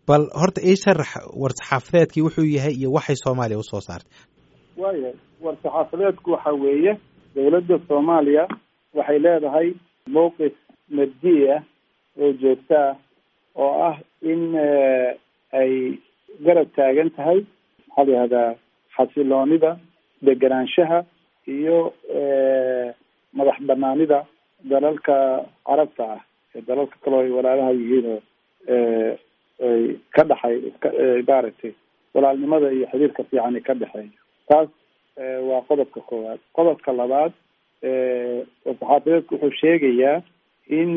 bal horta ii sharax war-saxaafadeedkii wuxuu yahay iyo waxay soomaaliya usoo saartay waaya war-saxaafadeedku waxa weeye dowladda soomaaliya waxay leedahay mowqif mabdi ah oo joogto ah oo ah in ay garab taagan tahay maxaa la yihahdaa xasiloonida degenaanshaha iyo madax banaanida dalalka carabta ah ee dalalka kaloo ay walaalaha yihiin oo ay ka dhexay maaragtay walaalnimada iyo xiriirka fiicani ka dhexeeya taas waa qodobka koowaad qodobka labaad saxaafadeedku wuxuu sheegayaa in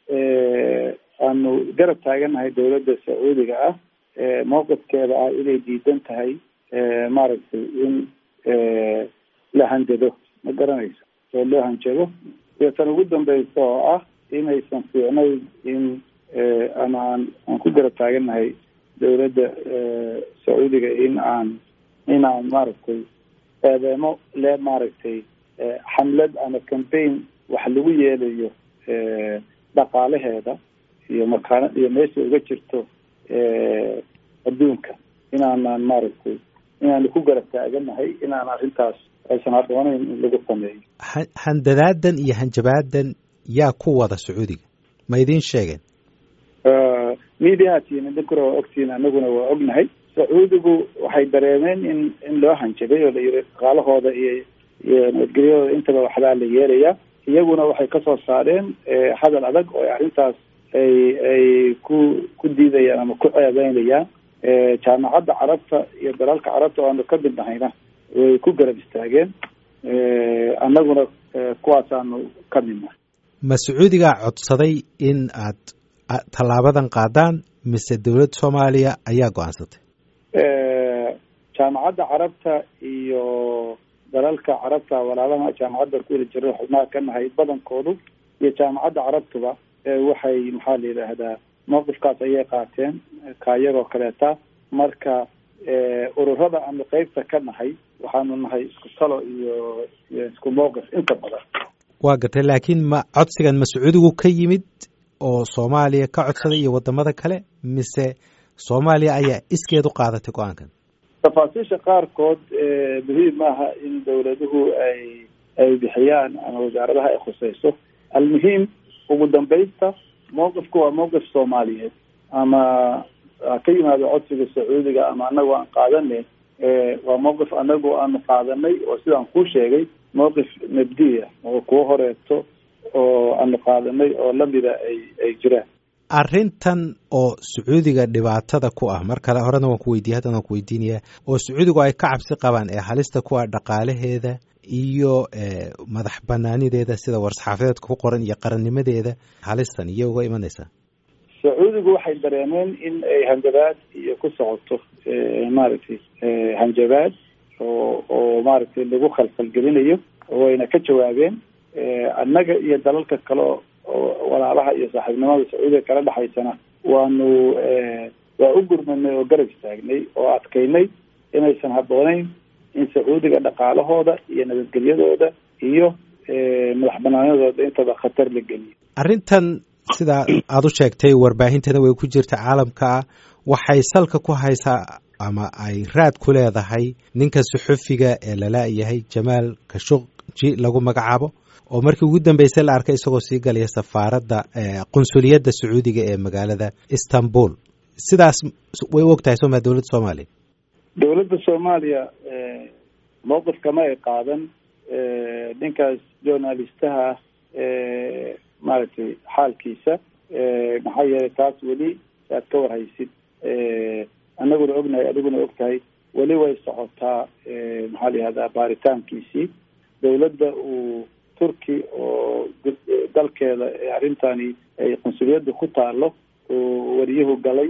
aanu garab taagannahay dowladda sacuudiga ah mowqifkeeda ah inay diidan tahay maaragtay in la hanjado ma garanayso oo loo hanjado iyo tan ugu dambeysa oo ah inaysan fiicnayn in ama aan aan ku garab taagannahay dowladda sacuudiga in aan in aan maaragtay eedeemo le maaragtay xamlad ama campaign wax lagu yeelayo dhaqaalaheeda iyo makaana iyo meesha uga jirto adduunka inaanan maaragtay inaanu ku garab taaganahay inaan arrintaas aysan haddoonayn in lagu sameeyo handadaadan iyo hanjabaadan yaa ku wada sacuudiga ma idiin sheegeen mediatiin idinkuna waa ogtiin anaguna waa ognahay sacuudigu waxay dareemeen in in loo hanjabay oo la yiri dhaqaalahooda iyo iyo nabadgelyadooda intaba waxbaa la yeelaya iyaguna waxay kasoo saareen hadal adag oo arrintaas ay ay ku ku diidayaan ama ku ceebeynayaan jaamacadda carabta iyo dalalka carabta oo aanu ka mid nahayna way ku garab istaageen annaguna kuwaasaanu ka mid nahay ma sacuudigaa codsaday in aad tallaabadan qaadaan mise dowladda soomaaliya ayaa go-aansatay jaamacadda carabta iyo dalalka carabta walaalaha jaamacadda kuwada jira xubnaha ka nahay badankoodu iyo jaamacadda carabtuba waxay maxaa la yidhaahdaa mowqifkaas ayay qaateen kaayagoo kaleeta marka ururada aanu qeybta ka nahay waxaanu nahay isku talo iyo iyo isku mowqif inta badan waa gartay laakiin ma codsigan ma sacuudigu ka yimid oo soomaaliya ka codsaday iyo wadamada kale mise soomaaliya ayaa iskeed u qaadatay go-aankan tafaasiisha qaarkood muhiim maaha in dowladuhu ay ay bixiyaan ama wasaaradaha ay khuseyso almuhiim ugu dambaysta mowqifku waa mowqif soomaaliyeed ama ka yimaado codsiga sacuudiga ama anagu aan qaadane waa mowqif anagu aanu qaadanay oo sidaan kuu sheegay mowqif mabdiya oo kuwo horeeto oo aanu qaadanay oo lamida ay ay jiraan arrintan oo sacuudiga dhibaatada ku ah mar kale horena waan ku weydiiyey haddana waan ku weydiinaya oo sacuudigu ay ka cabsi qabaan ee halista ku ah dhaqaalaheeda iyo madax banaanideeda sida war-saxaafadeedka ku qoran iyo qarannimadeeda halistan iyo uga imanaysaa sacuudigu waxay dareemeen in ay hanjabaad iyo ku socoto maaragtay hanjabaad oo oo maaragtay lagu khalkhalgelinayo wayna ka jawaabeen annaga iyo dalalka kale oo walaalaha iyo saaxiibnimada sacuudiga kala dhexaysana waanu waa u gurmanay oo garab istaagnay oo adkaynay inaysan habbooneyn in sacuudiga dhaqaalahooda iyo nabadgelyadooda iyo madax banaanadooda intaba khatar la geliyo arrintan sidaa aada u sheegtay warbaahintana way ku jirta caalamka ah waxay salka ku haysaa ama ay raad ku leedahay ninka suxufiga ee lala-yahay jamaal kashuqji lagu magacaabo oo markii ugu dambeysay la arkay isagoo sii galaya safaaradda qunsuliyadda sacuudiga ee magaalada istanbul sidaas way u og tahay sooma dowladda soomaaliya dowladda soomaaliya mowqif kama ay qaadan ninkaas journalistaha ah maaragtay xaalkiisa maxaa yeelay taas weli aad ka warhaysid anaguna ognahay adiguna og tahay weli way socotaa maxaa la yihahdaa baaritaankiisii dowladda uu turki oo dalkeeda arrintani ay qunsuliyadda ku taalo oo wariyuhu galay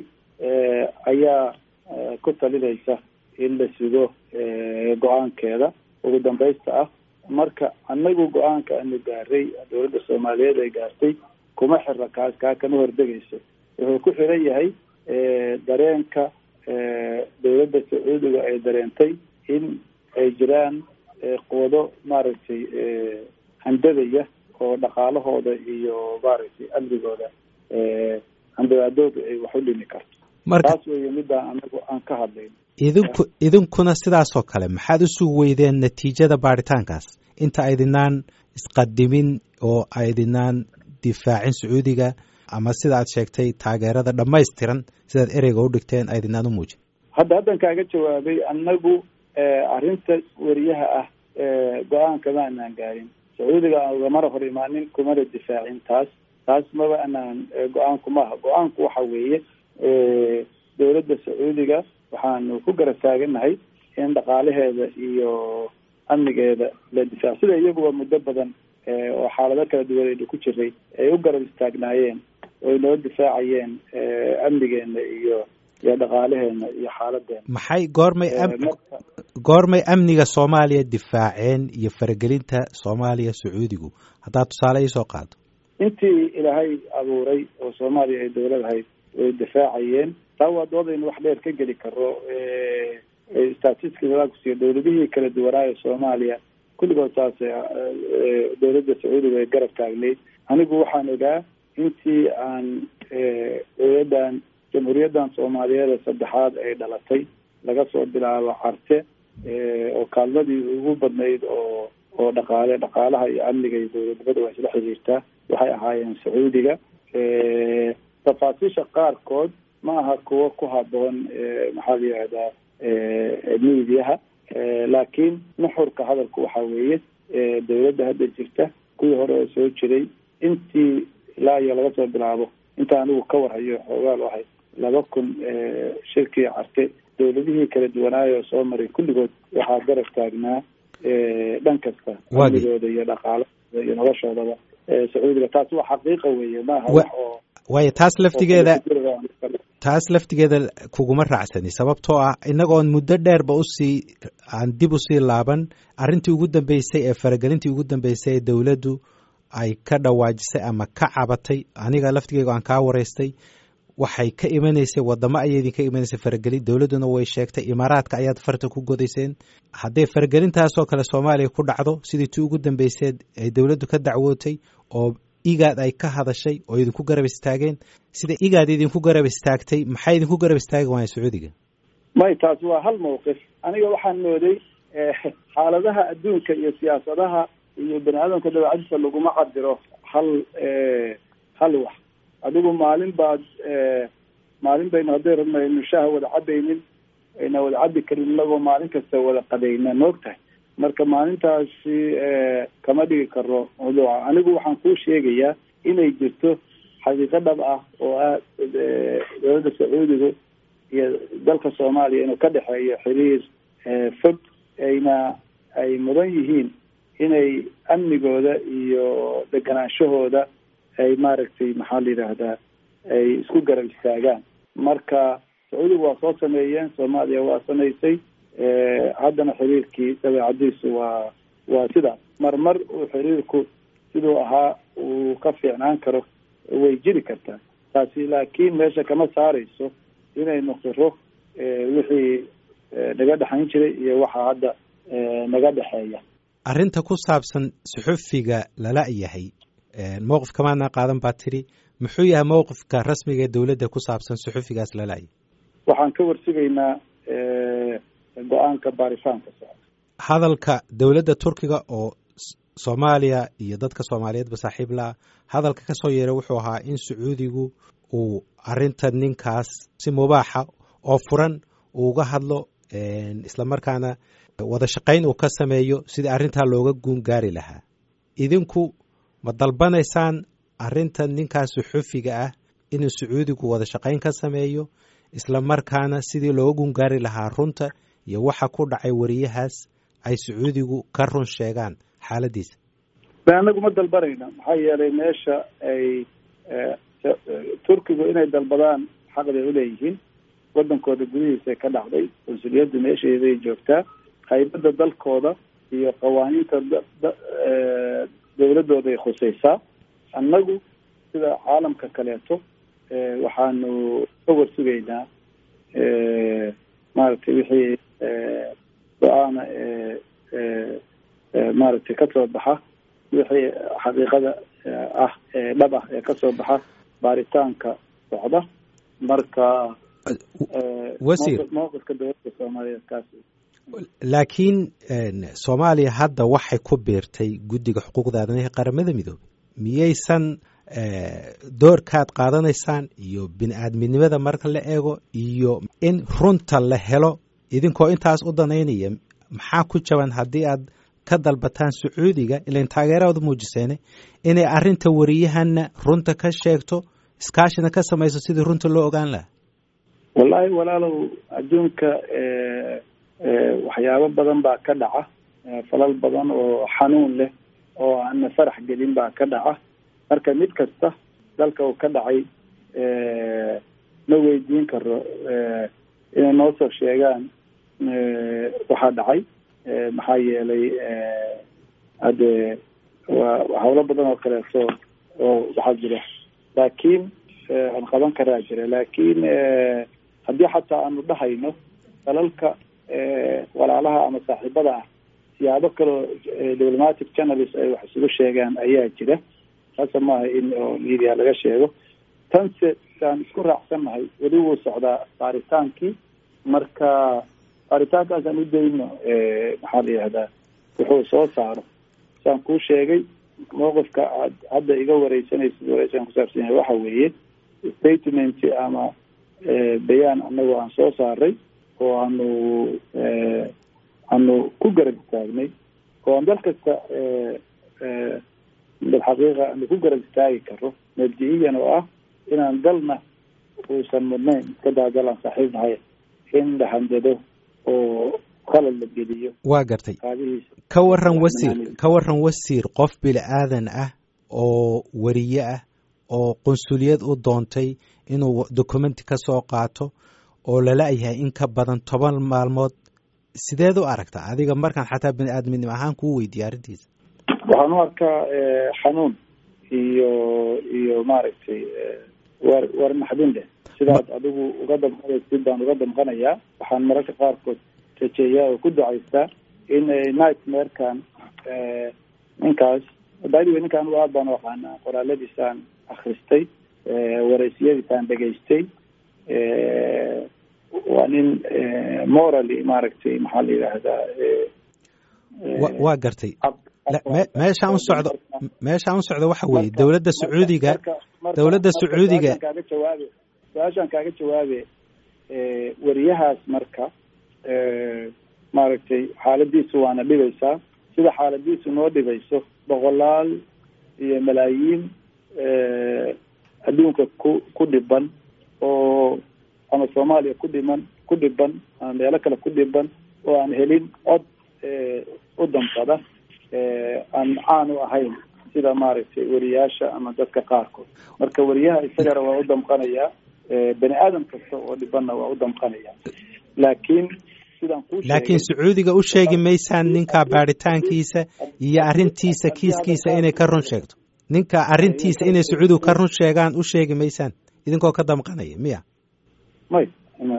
ayaa ku talinaysa in la sugo go-aankeeda ugu dambaysta ah marka anagu go-aanka aanu gaaray dowladda soomaaliyeed ay gaartay kuma xira kaas kaa kama hordegayso wuxuu ku xiran yahay dareenka dowladda sacuudiga ay dareentay in ay jiraan quwado maaragtay handadaya oo dhaqaalahooda iyo maaragtay amrigooda handabaadooda ay wax u dhimi karto taas weeye midaan anagu aan ka hadlayn idinku idinkuna sidaasoo kale maxaad u sugi weydeen natiijada baaritaankaas inta aydinaan isqadimin oo aydinaan difaacin sacuudiga ama sida aad sheegtay taageerada dhammaystiran sidaad ereyga u dhigteen aydinaan u muujin hadda haddan kaaga jawaabay annagu arrinta weriyaha ah go-aanka ma anaan gaarin sacuudiga aan ugamana hor imaanin kumana difaacin taas taas maba anaan go-aanku maaha go-aanku waxa weeye dowladda sacuudiga waxaanu ku garab taaganahay in dhaqaalaheeda iyo amnigeeda la difaac sida iyaguba muddo badan oo xaalado kala duwan aynu ku jiray ay u garab istaagnaayeen oy noo difaacayeen amnigeena iyo iyo dhaqaalaheena iyo xaaladeena maxay goormay goormay amniga soomaaliya difaaceen iyo faragelinta soomaaliya sacuudigu haddaad tusaale iisoo qaado intii ilaahay abuuray oo soomaaliya ay dowlad ahayd way difaacayeen taa waa doodaynu wax dheer ka geli karo statistics kusiiyo dowladihii kala duwanaayo soomaaliya kulligood saas dowladda sacuudiga ay garab taagnayd anigu waxaan ogaa intii aan dowladdan jamhuuriyaddan soomaaliyeed ee saddexaad ay dhalatay laga soo bilaabo carte oo kaalmadii ugu badnayd oo oo dhaqaale dhaqaalaha iyo amniga iyo dowladnimada waa isla xiriirtaa waxay ahaayeen sacuudiga tafaasiisha qaarkood ma aha kuwo ku haboon maxaa la yihahdaa miidiyaha laakiin nuxurka hadalku waxa weeye dowladda hadda jirta kuwii hore oo soo jiray intii ilaa iyo laga soo bilaabo inta anigu ka warhayo xoogaal ahay laba kun shirkii carte dowladihii kala duwanaayo soo maray kulligood waxaa garab taagnaa dhan kasta amnigooda iyo dhaqaalahooda iyo noloshoodaba sacuudiga taas waa xaqiiqa weeye maaha wax oo waayo taas laftigeeda taas laftigeeda kuguma raacsani sababtoo ah inagoon muddo dheerba usii aan dib usii laaban arrintii ugu dambeysay ee faragelintii ugu dambeysay ee dowladdu ay ka dhawaajisay ama ka cabatay aniga laftigeega aan kaa waraystay waxay ka imanaysay wadamo ayay idinka imanaysay faragelin dowladduna way sheegtay imaaraadka ayaad farta ku godayseen hadday faragelintaasoo kale soomaaliya ku dhacdo sidii tii ugu dambayseed ay dowladdu ka dacwootay oo igaad ay ka hadashay oo idinku garab istaageen sida igaad idinku garab istaagtay maxay idinku garab istaagi waaya sacuudiga may taas waa hal mawqif aniga waxaan mooday xaaladaha adduunka iyo siyaasadaha iyo bani aadamka dabeecadiisa laguma cabiro hal hal wax adigu maalin baad maalin baynu hadday rabno aynu shaaha wada cabaynin ayna wada cabi karin inagoo maalin kasta wada qadayna maog tahay marka maalintaasi kama dhigi karo mawduuca anigu waxaan kuu sheegayaa inay jirto xaqiiqo dhab ah oo ah dowladda sacuudiga iyo dalka soomaaliya inuu ka dhexeeyo xiriir fog ayna ay mudan yihiin inay amnigooda iyo deganaanshahooda ay maaragtay maxaa la yidhaahdaa ay isku garab istaagaan marka sacuudiga waa soo sameeyeen soomaaliya waa samaysay haddana xiriirkii dabeecadiisu waa waa sidaas marmar uu xiriirku siduu ahaa uu ka fiicnaan karo way jiri kartaa taasi laakiin meesha kama saarayso inaynu qiro wixii naga dhexayn jiray iyo waxa hadda naga dhexeeya arrinta ku saabsan suxufiga lala yahay mowqif kamaadna qaadan baa tiri muxuu yahay mowqifka rasmiga ee dowladda ku saabsan suxufigaas lala-yahay waxaan ka warsugaynaa go-aanka baaritaanka socda hadalka dowladda turkiga oo soomaaliya iyo dadka soomaaliyeedba saaxiib la-a hadalka ka soo yeeray wuxuu ahaa in sacuudigu uu arrinta ninkaas si mubaaxa oo furan uu uga hadlo islamarkaana wada shaqayn uu ka sameeyo sidii arrintaa looga guun gaari lahaa idinku ma dalbanaysaan arrinta ninkaas suxufiga ah inuu sacuudigu wada shaqayn ka sameeyo islamarkaana sidii looga gungaari lahaa runta iyo waxa ku dhacay wariyahaas ay sacuudigu ka run sheegaan xaaladiisa anagu ma dalbanayna maxaa yeelay meesha ay turkigu inay dalbadaan xaqday uleeyihiin wadankooda gudihiisa ka dhacday consuliyaddu meesheeday joogtaa qaybada dalkooda iyo qawaaniinta dowladooday khusaysaa annagu sida caalamka kaleeto waxaanu ka warsugaynaa maaragtay wixii go-aana maaragtay kasoo baxa wixii xaqiiqada ah ee dhab ah ee kasoo baxa baaritaanka socda marka wasiir mowqifka dowladda soomaaliyeed kaas laakiin soomaaliya hadda waxay ku biirtay guddiga xuquuqda aadanaha qaramada midoobay miyaysan doorkaad qaadanaysaan iyo bini-aadminimada marka la eego iyo in runta la helo idinkoo intaas u danaynaya maxaa ku jaban haddii aad ka dalbataan sacuudiga ilan taageerada muujiseene inay arrinta wariyahana runta ka sheegto iskaashina ka samayso sidii runta loo ogaan lahaa wallaahi walaalow adduunka waxyaabo badan baa ka dhaca falal badan oo xanuun leh oo aana farax gelin baa ka dhaca marka mid kasta dalka uu ka dhacay ma weydiin karo inay noo soo sheegaan waxaa dhacay maxaa yeelay hadde waa hawlo badan oo kaleeto oo waxaa jira laakiin aan qaban karaa jira laakiin haddii xataa aanu dhahayno dalalka walaalaha ama saaxiibada ah siyaabo kaleo diplomatic channels ay wax isugu sheegaan ayaa jira hase maaha in oo media laga sheego tanse saan isku raacsannahay weli wuu socdaa baaritaankii marka baaritaankaas aan u dayno maxaa la yihahdaa wuxuu soo saaro saan kuu sheegay mowqifka aad hadda iga wareysanaysid wareysan kusaabsan yahay waxa weeye statement ama bayaan anagoo aan soo saaray oo aanu aanu ku garab istaagnay oo aan dal kasta bilxaqiiqa aanu ku garab istaagi karo mabdi-iyan oo ah inaan dalna uusan mudnayn iska daa dal aan saaxiib nahay in la handado oo qalad la geliyo waa gartay ka waran wasiir ka waran wasiir qof bini aadan ah oo wariye ah oo qunsuliyad u doontay inuu documenti ka soo qaato oo lala yahay in ka badan toban maalmood sideed u aragta adiga markaan xataa bini aadminimo ahaan kuu weydiiya arrintiisa waxaan u arkaa xanuun iyo iyo maaragtay war war naxdin leh sidaad adigu uga damqanaysid baan uga damqanayaa waxaan mararka qaarkood rajeeyaa oo ku ducaystaa in nightmarekan ninkaas badiwe ninkaan aad baan u aqaanaa qoraaladiisaan akristay wareysiyadiisaan dhegaystay waa nin morally maaragtay maxaa la yidhaahdaa waa gartay meeshaan u socdo meeshaan u socdo waxa weeye dowladda sacuudiga dowladda sacuudiga kaaga jawaabe su-aashaan kaaga jawaabe wariyahaas marka maaragtay xaaladiisu waana dhibaysaa sida xaaladiisu noo dhibayso boqolaal iyo malaayiin adduunka ku ku dhiban oo ama soomaaliya ku dhiman ku dhiban ama meelo kale ku dhiban oo aan helin cod u damqada aan caan u ahayn sida maaragtay wariyaasha ama dadka qaarkood marka wariyaha isagana waa u damqanayaa bani aadam kasta oo dhibanna waa u damqanaya laakiin sidaan ku laakiin sacuudiga u sheegi maysaan ninka baaritaankiisa iyo arrintiisa kiiskiisa inay ka run sheegto ninka arrintiisa inay sacuudigu ka run sheegaan u sheegi maysaan idinkoo ka damqanaya miya may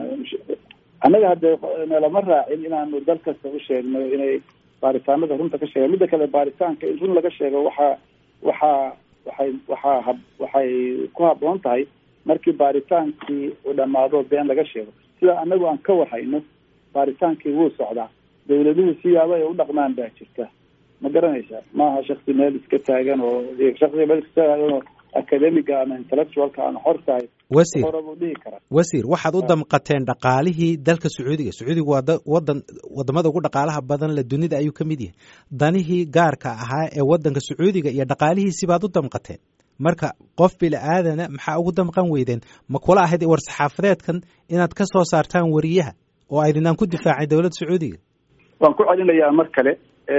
annaga hadde nalama raacin inaanu dal kasta u sheegno inay baaritaanada runta ka sheegaan midda kale baaritaanka in run laga sheego waxaa waxaa waxay waxaa hab waxay ku habboon tahay markii baaritaankii uu dhamaado been laga sheego sida anagu aan ka warhayno baaritaankii wuu socdaa dawladuhu siyaaba ay u dhaqmaan baa jirta ma garanaysaa maaha shaksi meel iska taagan oo shaksiga meel iska taagan oo academiga ama intellectualka aan xor tahay wasiir hore buu dhihi karaa wasiir waxaad u damqateen dhaqaalihii dalka sacuudiga sacuudiga waa wadan wadamada ugu dhaqaalaha badan le dunida ayuu ka mid yahay danihii gaarka ahaa ee wadanka sacuudiga iyo dhaqaalihiisi baad u damqateen marka qof bili aadana maxaa ugu damqan weydeen ma kula ahayd war saxaafadeedkan inaad ka soo saartaan wariyaha oo aydinaan ku difaacay dowladda sacuudiga waan ku celinayaa mar kale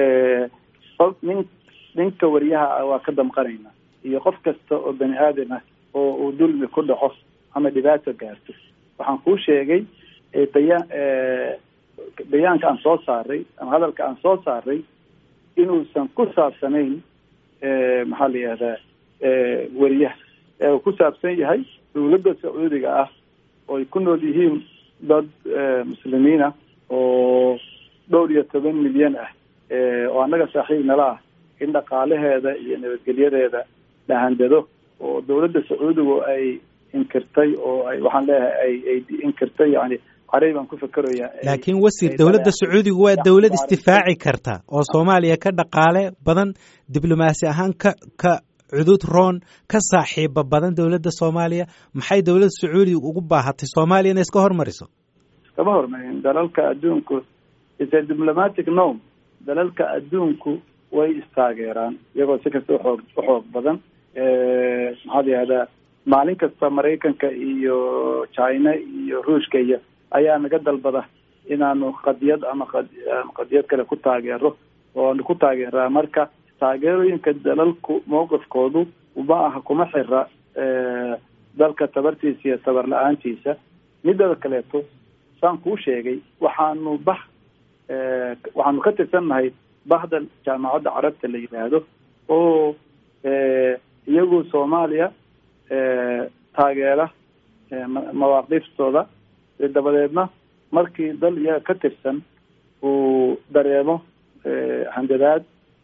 qof nin ninka wariyaha ah waa ka damqanaynaa iyo qof kasta oo bani aadam ah oo uu dulmi ku dhaco ama dhibaato gaarto waxaan kuu sheegay bayaan bayaanka aan soo saaray ama hadalka aan soo saaray inuusan ku saabsanayn maxaa la yihahdaa wariyaha ee uu ku saabsan yahay dawladda sacuudiga ah oo ay ku nool yihiin dad muslimiina oo dhowr iyo toban milyan ah oo annaga saaxiib nala ah in dhaqaalaheeda iyo nabadgelyadeeda la handado oo dawladda sacuudigu ay inkirtay oo ay waxaan leeyahay ay ay inkirtay yani carey baan ku fekeraya laakiin wasiir dowladda sacuudigu waa dowlad isdifaaci karta oo soomaaliya ka dhaqaale badan diblomaasi ahaan ka ka cudud roon ka saaxiiba badan dowladda soomaaliya maxay dowladda sacuudiga ugu baahatay soomaaliya inay iska hormariso iskama hormarin dalalka adduunku is a diplomatic norm dalalka adduunku way istaageeraan iyagoo si kasta uxoog uxoog badan maxaa la yihahdaa maalin kasta maraykanka iyo china iyo ruushka iyo ayaa naga dalbada inaanu qadiyad ama qadiyad kale ku taageero oonu ku taageeraa marka taageerooyinka dalalku mawqifkoodu ma aha kuma xira dalka tabartiisa iyo tabar la-aantiisa midada kaleeto saan kuu sheegay waxaanu bah waxaanu ka tirsannahay bahda jaamacadda carabta la yidhaahdo oo iyagu soomaaliya taageera mawaaqiiftooda dabadeedna markii dal iyaga ka tirsan uu dareemo handadaad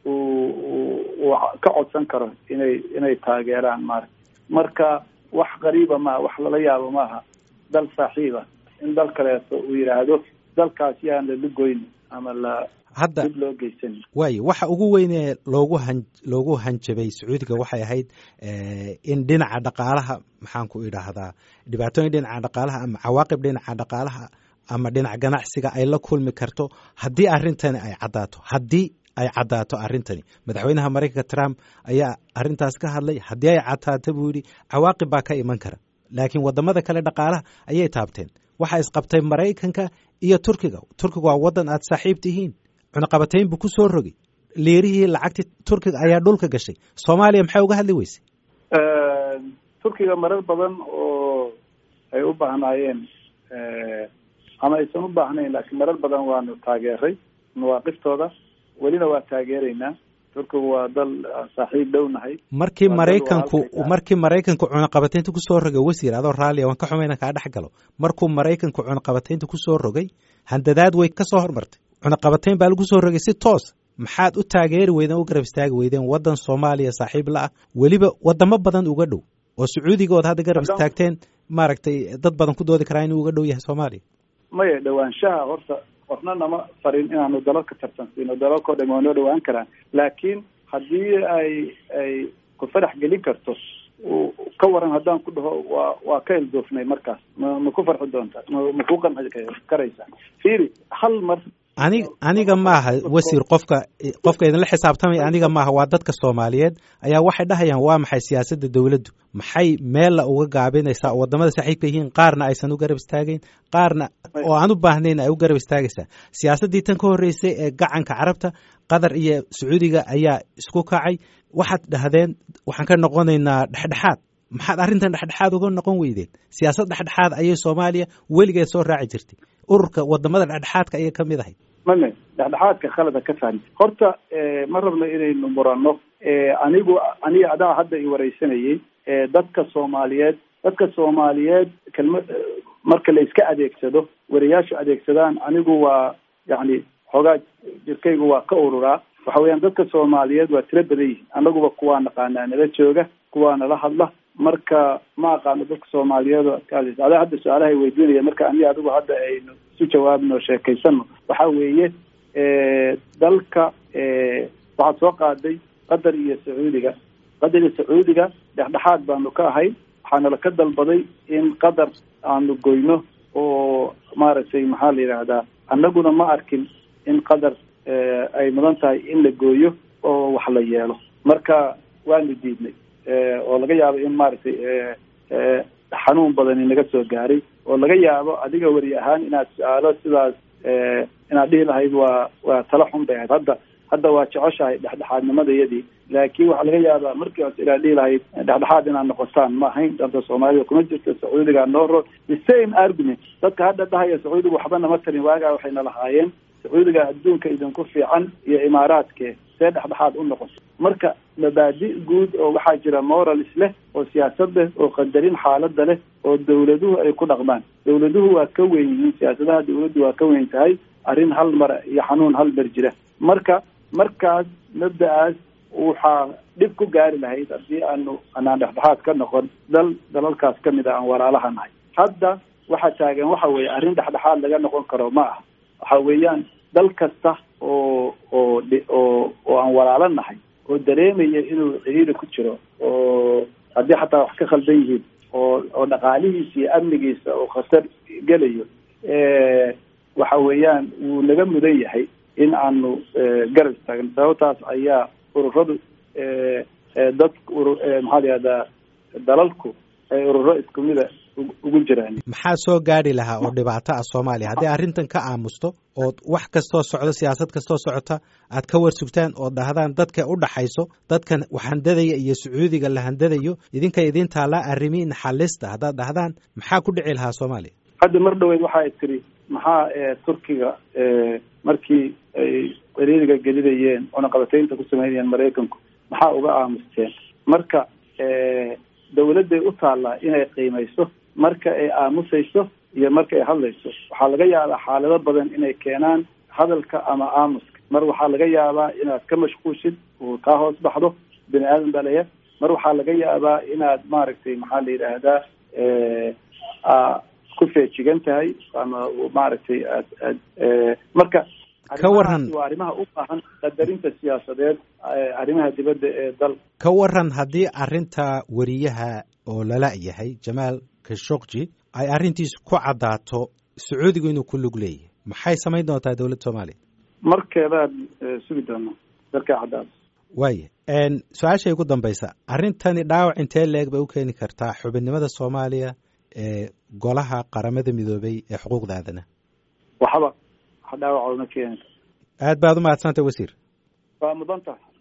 uu ka codsan karo inay inay taageeraan maarata marka wax qariiba maaha wax lala yaabo maaha dal saaxiiba in dal kaleeto uu yidhaahdo dalkaas yaan lala goyni ama la hadda dib loo geysan waayo waxa ugu weynee loogu han loogu hanjabay sacuudiga waxay ahayd in dhinaca dhaqaalaha maxaan ku idhaahdaa dhibaatooyin dhinaca dhaqaalaha ama cawaaqib dhinaca dhaqaalaha ama dhinaca ganacsiga ay la kulmi karto haddii arrintani ay caddaato haddii ay caddaato arrintani madaxweynaha maraykanka trump ayaa arrintaas ka hadlay haddii ay caddaato buu yidhi cawaaqib baa ka iman kara laakiin wadamada kale dhaqaalaha ayay taabteen waxaa isqabtay maraykanka iyo turkiga turkiga waa waddan aad saaxiib tihiin cunaqabatayn buu ku soo rogay leerihii lacagtii turkiga ayaa dhulka gashay soomaaliya maxay uga hadli weysay turkiga marar badan oo ay u baahnaayeen ama aysan u baahnayn laakiin marar badan waanu taageeray mawaaqiftooda welina waa taageeraynaa turkigu waa dal saaxiib dhownahay markii maraykanku markii maraykanku cunaqabataynta kusoo rogay wasiir adoo raallia waan ka xumayna kaa dhex galo markuu maraykanku cunaqabataynta kusoo rogay handadaad way kasoo hormartay cunaqabatayn baa lagu soo rogay si toos maxaad u taageeri weydeen u garab istaagi weydeen waddan soomaaliya saaxiib la ah weliba wadamo badan uga dhow oo sacuudiga ood hadda garab istaagteen maaragtay dad badan ku doodi karaa inuu uga dhow yahay soomaaliya maya dhawaanshaha horta qofna nama farin inaanu dalal ka tartansiino dalalkao dham waa noo dhawaan karaan laakiin haddii ay ay ku farax gelin karto ka waran haddaan ku dhaho waa waa ka eldoofnay markaas ma ma ku farxi doontaa ma ma ku qanci karaysaa fiiri hal mar anig aniga maaha wasiir qofka qofka idinla xisaabtamaya aniga maaha waa dadka soomaaliyeed ayaa waxay dhahayaan waa maxay siyaasadda dowladdu maxay meella uga gaabinaysaa oo wadamada saaxiibka yihiin qaarna aysan u garab istaagayn qaarna oo aan u baahnayn ay u garab istaagaysaa siyaasaddii tan ka horreysay ee gacanka carabta qatar iyo sacuudiga ayaa isku kacay waxaad dhahdeen waxaan ka noqonaynaa dhexdhexaad maxaad arrintan dhexdhexaad uga noqon weydeen siyaasad dhexdhexaad ayay soomaaliya weligeed soo raaci jirtay ururka wadamada dhexdhexaadka ayay kamid ahayd mame dhexdhexaadka khalada ka fahmi horta ma rabno inaynu muranno anigu aniga adaa hadda i wareysanayay dadka soomaaliyeed dadka soomaaliyeed kelma marka la iska adeegsado wariyaashu adeegsadaan anigu waa yacni xoogaa jirkaygu waa ka ururaa waxa weeyaan dadka soomaaliyeed waa tiro badan yihiin anaguba kuwaa naqaanaa nala jooga kuwaa nala hadla marka ma aqaano dadka soomaaliyeed oo adkaadaysa adaa hadda su-aalahay weydiinaya marka aniga adigu hadda aynu isu jawaabno sheekaysano waxa weeye dalka waxaad soo qaaday qatar iyo sacuudiga qatar iyo sacuudiga dhexdhexaad baanu ka ahay waxaanala ka dalbaday in qatar aanu goyno oo maaragtay maxaa la yidhaahdaa annaguna ma arkin in qatar ay mudan tahay in la gooyo oo wax la yeelo marka waanu diidnay oo laga yaabo in maaragtay xanuun badani naga soo gaaray oo laga yaabo adiga weri ahaan inaad su-aalo sidaas inaad dhihi lahayd waa waa tala xun bay ahayd hadda hadda waa jeceshahay dhexdhexaadnimadayadii laakiin waxaa laga yaabaa markii hose inaad dhihi lahayd dhexdhexaad inaad noqotaan ma ahayn danta soomaalida kuma jirto sacuudiga noo ro the same argument dadka hadda dhahaya sacuudiga waxba nama tarin waagaa waxayna lahaayeen sacuudiga adduunka idinku fiican iyo imaaraadke see dhexdhexaad u noqoto marka mabaadi guud oo waxaa jira morals leh oo siyaasad leh oo qadarin xaalada leh oo dawladuhu ay ku dhaqmaan dawladuhu waa ka weyn yihiin siyaasadaha dawladdu waa ka weyn tahay arrin hal mar iyo xanuun hal mar jira marka markaas mabda-aas waxaa dhib ku gaari lahayd haddii aanu anaan dhexdhexaad ka noqon dal dalalkaas kamid a aan walaalaha nahay hadda waxa taagan waxa weeye arrin dhexdhexaad laga noqon karo ma aha waxa weeyaan dal kasta oo oo oo oo aan walaalo nahay oo dareemaya inuu ciriiri ku jiro oo haddii xataa wax ka khaldan yihiin oo oo dhaqaalihiisa iyo amnigiisa oo khatar gelayo waxa weeyaan wuu naga mudan yahay in aanu garab istaagno sababtaas ayaa ururadu dad maxaa la yihahdaa dalalku ay ururo isku mida ugu jiraan maxaa soo gaadhi lahaa oo dhibaato ah soomaaliya haddii arrintan ka aamusto ood wax kastoo socdo siyaasad kastoo socota aad ka warsugtaan oo dhahdaan dadka u dhaxayso dadkan wax handadaya iyo sacuudiga la handadayo idinka idin taallaa arrimiin xalista haddaad dhahdaan maxaa ku dhici lahaa soomaaliya hadda mar dhaweyd waxa tiri maxaa turkiga markii ay ciriiriga gelinayeen cunaqabataynta ku sameynayeen maraykanku maxaa uga aamusteen marka dawladday u taallaa inay qiimayso marka ay aamusayso iyo marka ay hadlayso waxaa laga yaabaa xaalado badan inay keenaan hadalka ama aamuska mar waxaa laga yaabaa inaad ka mashquushid uu kaa hoos baxdo bini aadan baa laya mar waxaa laga yaabaa inaad maaragtay maxaa la yidhaahdaa ku feejigan tahay ama maaragtay aad aad marka ka waran waa arrimaha u baahan qadarinta siyaasadeed arrimaha dibadda ee dal ka waran haddii arrinta weriyaha oo lala yahay jamaal khashogji ay arrintiisu ku caddaato sacuudigu inuu ku lug leeyahay maxay samayn doontaa dowladda soomaaliya markeedaad sugi doonaa darkay caddaato waaya su-aashay ugu dambaysa arrintani dhaawac intee leeg bay u keeni kartaa xubinnimada soomaaliya ee golaha qaramada midoobay ee xuquuqda aadanaha waxba wax dhaawac uma keeni aad baad u mahadsantay wasiir waa mudan tahay